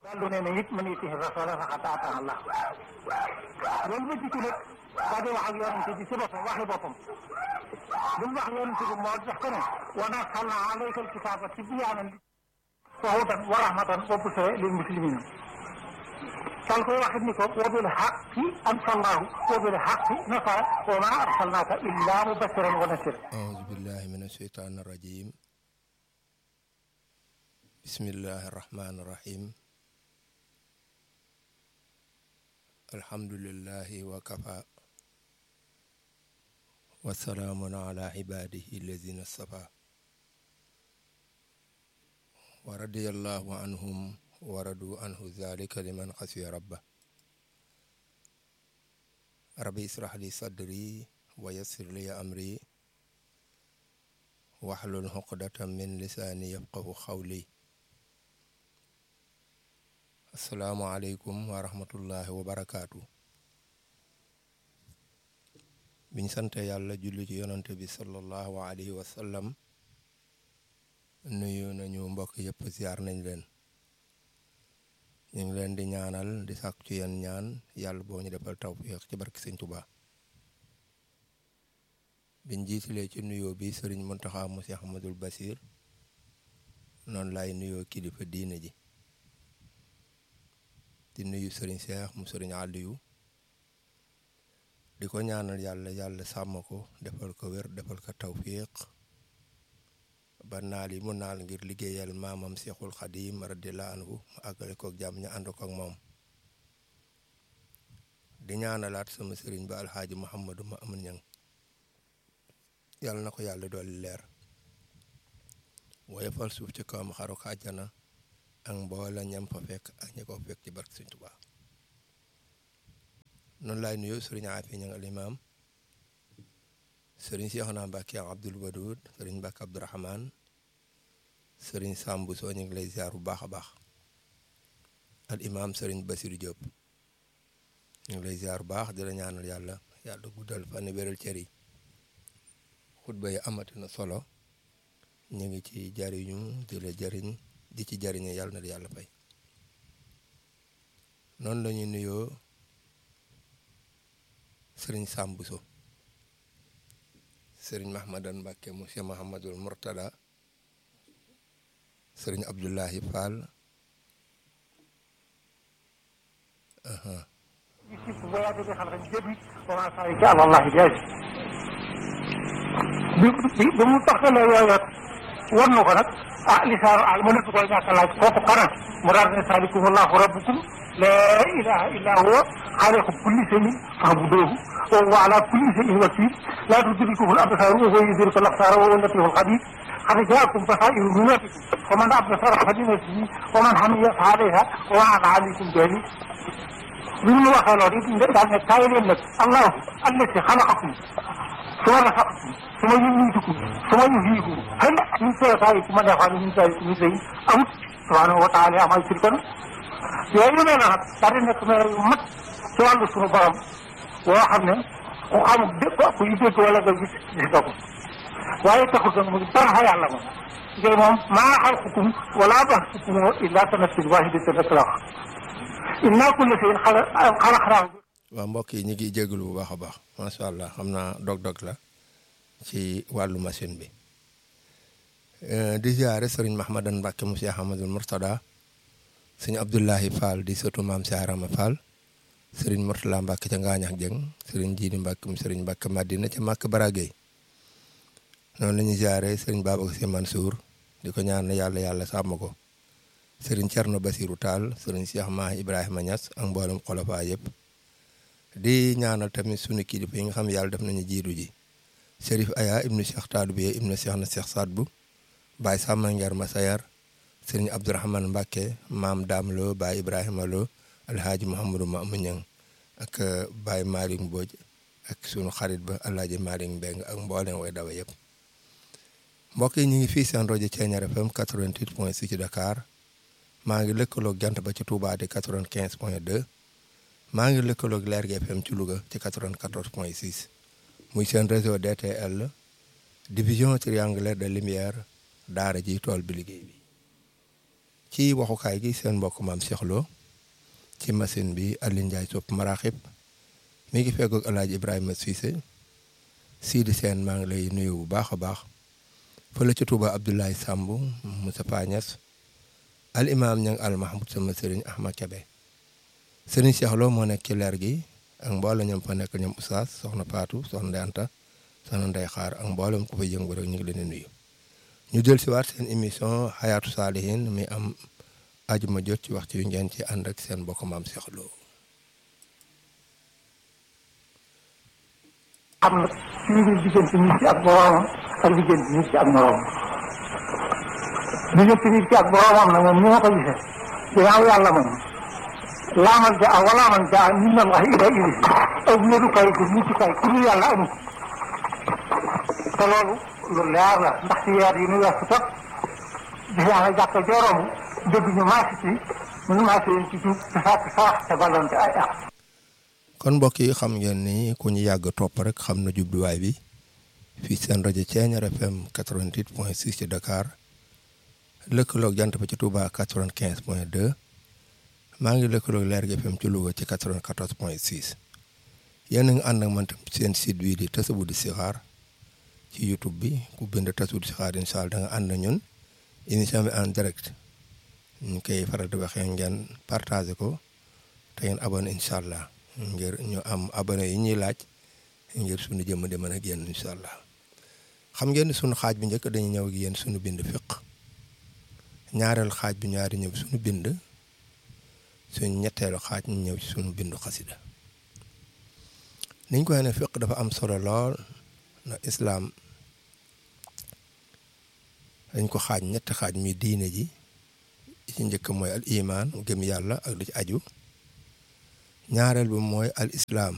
yàlla nee na it man yutihi rasula faqad ata Allah loolu ma jikki nag daa di wax ak yonente bi ci boppam waxi boppam li mu wax yonente bi moo jox ko ne wa nazzalna alayka alkitaba tibyaanan wa hudan wa rahmatan wa bushra lil muslimina dal koy waxit ni ko wa bil haqqi anzalnahu wa bil haqqi nasara wa ma arsalnaka illa mubashiran wa nasira أعوذ بالله من الشيطان الرجيم بسم الله الرحمن الرحيم الحمد لله وكفى وسلام على عباده الذين اصطفى ورضي الله عنهم ورضوا عنه ذلك لمن خشي ربه ربي اشرح لي صدري ويسر لي أمري waxlul xuqdatan min lisaani yafqahu xawli asalaamualeykum wa rahmatullahi wa barakaatu biñ sante yàlla julli ci yonante bi sallallahu alayhi wa sallam nuyu nañu mbokk yëpp ziar nañ leen ñu ngi leen di ñaanal di sàkku ci yeen ñaan yàlla boo ñu defal tawfiq ci barki sëñ Tuubaa biñ jiitalee ci nuyoo bi sëriñ Muntaxa mu Seex Ahmadul Basiir noonu laay nuyoo kilifa diine ji di nuyu sëriñ Seex mu sëriñ Aliyu di ko ñaanal yàlla yàlla sàmm ko defal ko wér defal ko tawfiq ba naal yi mu naal ngir liggéeyal maamam Seexul Xadiim radiyallaahu anhu mu àggale kook jàmm ñu ànd ko ak moom di ñaanalaat sama sëriñ ba alxaaji Muhammadu ma amun ñang yàlla na ko yàlla dolli leer woyofal suuf ci kawam xaru ko àjjana ak mboola ñam fa fekk ak ñi ko fekk ci barke Sëñ Tuubaa noonu laay nuyu sëriñ Afi ñang al imaam sëriñ Seexuna Mbàkke Abdul Wadud sëriñ Mbàkke Abdurahmaan sëriñ Sambu soo ñu ngi lay ziar bu baax a baax al imaam sëriñ Basiru Diop ñu ngi lay ziar bu baax di la ñaanal yàlla yàlla guddal fan wéral cër yi xutba yi amati na solo ñu ngi ci jariñu di la jariñ di ci jariñe yàlla na di yàlla fay noonu la ñuy nuyoo sëriñ Sambuso sëriñ Mahmadan Mbàkke monsieur Mahamadul Murtada sëriñ Abdullahi Fall bi bi bi mu taxalee yooyu war na ko nag ah lisaanu al mu nekk koy ñàkk a laaj kooku kanam mu daal ne saalikum allahu rabbukum laa ilaha illa huwa xaaliqu kulli shay'in fa'buduuhu wa huwa ala kulli shay'in wakiil laa tudrikuhu al absaaru wa huwa yudriku al absaara wa huwa al-latiifu al-xabiir qad jaa'akum basaa'iru min rabbikum faman absara falinafsihi wa man hamiya fa alayhaa wa ma ana alaykum jahiil bi mu waxee loolu it daal ne kaay leen nag allahu allati xalaqakum suma rafaqakum suma yumiitukum suma yuhyiikum hal min shurakaaikum man yaf'alu min zaalika min shay'in amut subhaanahu wa taala ammaa yushrikuun yooyu yu mel ne nag daal di nekk mel yu mat ci wàllu suñu borom boo xam ne ku xamul dégg ku yu dégg wala nga gis gis nga ko waaye taxul nag mu ngi dara fa yàlla moom ngay moom maa xalqukum wala ba'thukum illaa ka nafsin waahidatin rek la wax innaa kulla shay'in xalaqnaahu waaw mbokk yi ñu ngi jégalu bu baax a baax macha allah xam naa dog-dog la ci wàllu machine bi di ziare sëriñ Mahmadan Mbàkke mu Cheikh Ahmadul Murtada sëñ Abdullahi Fall di sëtu maam Cheikh Rama Fall sëriñ Murtala Mbàkke ca Ngaañax Jëng sëriñ Jiidi Mbàkke mu sëriñ Mbàkke Madina ca Màkk Baragey noonu la ñuy ziare sëriñ Babacar Si Mansour di ko ñaan yàlla yàlla sàmm ko sëriñ Cerno Basiru Taal sëriñ Cheikh Mahi Ibrahima Niass ak mboolem xolofaa yëpp di ñaanal tamit sunu kilifa yi nga xam yàlla def nañu jiitu ji Serif Aya ibnu Cheikh Taadu bi ibnu Cheikh na Cheikh Saad bu Baye Samba Ngeer Masayar Sëriñ Abdourahman Mbàkke maam Daam Lo Baye Ibrahima Lo Alhaaji Mouhamadou Mamu Ñang ak Baye Malick Mbodj ak sunu xarit ba Alhaaji Malick Mbeng ak mboolem way dawa yëpp mbokk yi ñu ngi fii seen rajo Thiéniere FM 88 point 6 ci Dakar maa ngi lëkkaloog jant ba ci Touba di 95 point 2 maa ngi lëkkaloog Lergui FM ci Louga ci 94 point 6 muy seen réseau DTL division triangulaire de lumière daara ji tool bi liggéey bi ci waxukaay gi seen mbokk maam Cheikh Lo ci machine bi Alioune Ndiaye sopp maraxib mi ngi feggoog El Hadj Ibrahima Cissé Sidi Sène maa ngi lay nuyu bu baax a baax fële ca Touba Abdoulaye Samb Moussa Pagnas al imaam ñang al mahmoud sama sëriñ Ahmad Kebe sëriñ Cheikh Lo moo nekk ci leer gi ak mboolem ñoom fa nekk ñoom Oustaz soxna Fatou soxna Ndeye Anta soxna Ndeye Xaar ak mboolem ku fa yëngu rek ñu ngi leen di nuyu. ñu jël si waat seen émission xayaatu saalihin mi am ajuma jot ci waxtu yu ngeen ci ànd ak seen mbokk maam Cheikh Lo. xam na ci mbir diggante nit ki ak boroomam ak diggante nit ki ak moroomam diggante nit ki ak boroomam nag moom ni ma ko gisee ginnaaw yàlla moom laamal ja a walaaman ja a min allahi ila ili aw wéerukaay gu muccukaay ku dul yàlla amul te loolu lu leer la ndax ci weer yi nu weesu tot gis naa ne jàkka jooroom dégg ñu maasi ci mënu maasi leen ci tuub te sàkk sarax te ballonte ay ak kon mbokk yi xam ngeen ni ku ñu yàgg topp rek xam na jubluwaay bi fii seen rajo Thiéniere FM 88 point 6 ci Dakar lëkkaloog jant ba ci Touba 95 point 2 maa ngi lëkkaloog Lergui FM ci Louga ci 94 point 6 yéen a ngi ànd ak man tam seen site bii di Tasawudu Sixaar ci YouTube bi ku bind Tasawudu Sixaar incha allah da nga ànd ñun émission bi en direct ñu koy faral di waxee ngeen partagé ko te ngeen abonné incha allah. ngir ñu am abonné yi ñuy laaj ngir suñu jëmm di mën a génn incha allah xam ngeen ni suñu xaaj bi njëkk dañu ñëw ak yéen suñu bind fiq ñaareel xaaj bi ñaari ñëw suñu bind suñu ñetteelu xaaj ñu ñëw ci suñu bindu xasida niñ ko ne fiq dafa am solo lool na islaam dañ ko xaaj ñetti xaaj mi diine ji ci njëkk mooy al iman gëm yàlla ak lu ci aju ñaareel bi mooy al islaam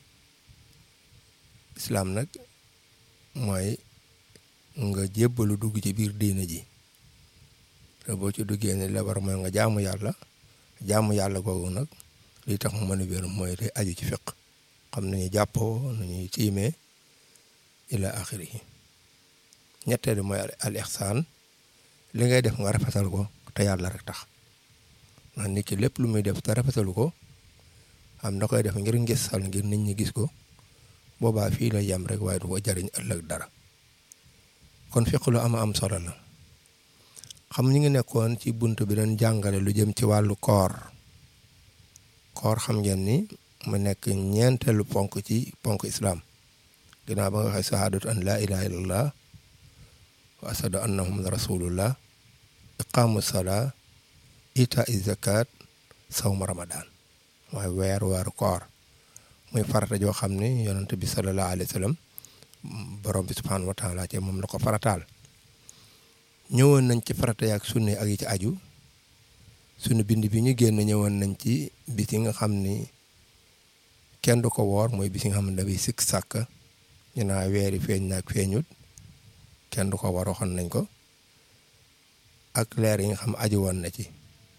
islaam nag mooy nga jébbalu dugg ci biir diina ji te boo ci duggee ne la war mooy nga jaamu yàlla jaamu yàlla googu nag li tax mu mën a wér mooy day aju ci fiq xam nañu jàppoo nañuy tiimee ila axiri ñetteel bi mooy al ihsaan li ngay def nga rafetal ko te yàlla rek tax ndax nit ki lépp lu muy def te rafetalu ko am da koy def ngir ngisal ngir nit ñi gis ko boobaa fii la yem rek waaye du ko jariñ ëllëg dara kon fiq lu ama am solo la xam ñu ngi nekkoon ci bunt bi doon jàngale lu jëm ci wàllu koor koor xam ngeen ni mu nekk ñeenteelu ponk ci ponk islaam ginnaaw ba nga waxee sahaadatu an laa ilaha illallah wa asadu anna muhammad rasulullah iqaamu salaa itaa zakat sawma ramadan mooy weer weeru koor muy farata joo xam ne yonent bi sallallahu alayhi wa sallam borom bi subhanahu wa taala ci moom la ko farataal ñëwoon nañ ci farata yaak sunne ak yi ci aju sunu bind bi ñu génn ñëwoon nañ ci bis yi nga xam ni kenn du ko woor mooy bis yi nga xam ne dafay sikk sàkk ñu naa weeri feeñ naak feeñut kenn du ko woor waxoon nañ ko ak leer yi nga xam aju woon na ci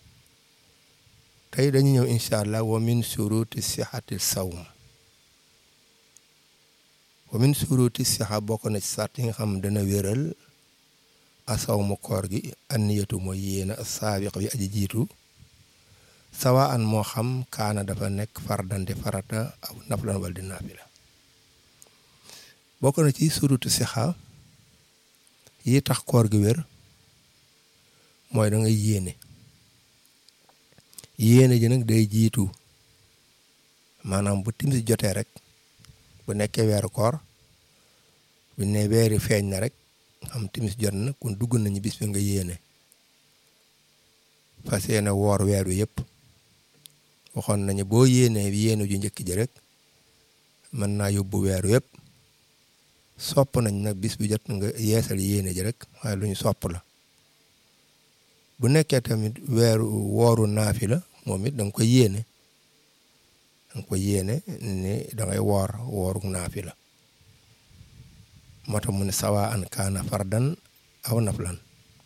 tey dañu ñëw incha allah wa min suruti sixati sawm wa min suruti sixa bokk na ci sart yi nga xam dana wéral asawmu koor gi anniyatu mooy yéena saabiq bi aji jiitu sawa an moo xam kaana dafa nekk fardante farata aw naflan wal di naafila bokk na ci suruti sixa yi tax koor gi wér mooy da nga yéene yéene ji nag day jiitu maanaam bu timis jotee rek bu nekkee weeru koor bu ne weeri feeñ na rek xam timis jot na kon dugg nañu bis bi nga yéene fas yéene woor weer wi yëpp waxoon nañu boo yéenee yéene ju njëkk ji rek mën naa yóbbu weeru yëpp sopp nañ nag bis bi jot nga yeesal yéene ji rek waaye lu ñu sopp la bu nekkee tamit weeru wooru naafi la moom it da nga koy yéene da nga koy yéene ni da ngay woor wooru naafi la moo tax mu ne sawa an kaana fardan aw naflan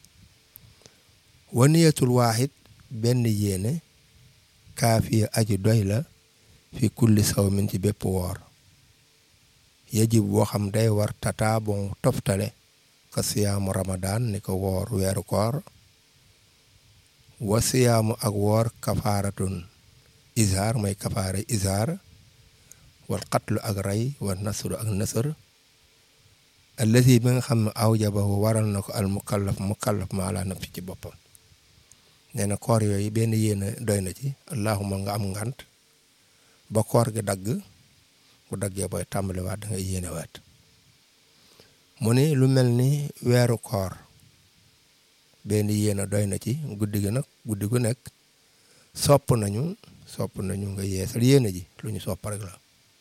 wa niyatul waaxid benn yéene kaafiya aji doy la fi kulli sawmin ci bépp woor yajib boo xam day war tata bon toftale ka siyaamu ramadan ni ko woor weeru koor wa siyaamu ak woor kafaaratun izhaar mooy kafaara izhaar wal qatlu ak rey wa nasru ak nasr allazi bi nga xam ne awjabahu waral na ko al mukallaf mukallaf ma ala nafsi ci boppam nee na koor yooyu benn yéene doy na ci allahuma nga am ngant ba koor gi dagg bu daggee booy tàmbaliwaat da ngay yéenewaat mu ni lu mel ni weeru koor benn yéene doy na ci guddi gi nag guddi gu nekk sopp nañu sopp nañu nga yeesal yéene ji lu ñu sopp rek la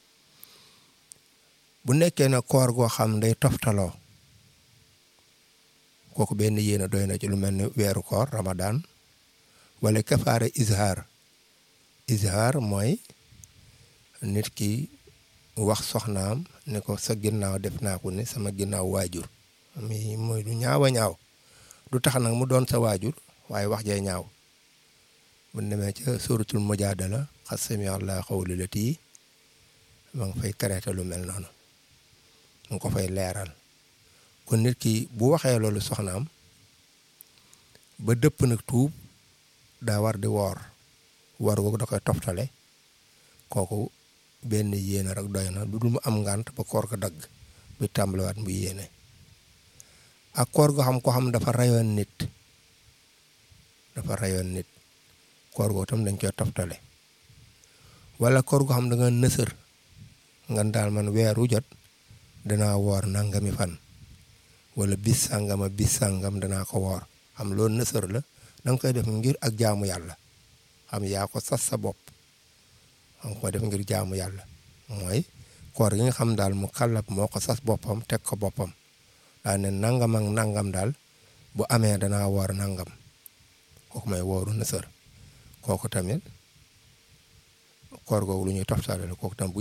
bu nekkee na koor goo xam day toftaloo kooku benn yéene doy na ci lu mel ni weeru koor ramadan wala kafaara izhaar izhaar mooy nit ki wax soxnaam ne ko sa ginnaaw def naa ko ne sama ginnaaw waajur mi mooy du ñaaw a ñaaw du tax nag mu doon sa waajur waaye wax jee ñaaw bu demee ca suratul mujaadala xas sami allah xawli lati ma nga fay traité lu mel noonu mu ko fay leeral kon nit ki bu waxee loolu soxnaam ba dëpp nag tuub daa war di woor woor googu da koy toftale kooku benn yéene rek doy na lu dul mu am ngànt ba koor ga dagg bi tàmbaliwaat mu yéene ak koor goo xam ko xam dafa rayoon nit dafa rayoon nit koor goo tam dañ koy toftale wala koor goo xam da nga nësër nga daal man weeru jot danaa woor nangami fan wala bis sàngama bis sàngam danaa ko woor xam loolu nësër la da nga koy def ngir ak jaamu yàlla xam yaa ko sas sa bopp xam ko def ngir jaamu yàlla mooy koor gi nga xam daal mu kàllab moo ko sas boppam teg ko boppam daa ne nangam ak nangam daal bu amee danaa woor nangam kooku may wooru nësër kooku tamit koor googu lu ñuy toftale la kooku tam bu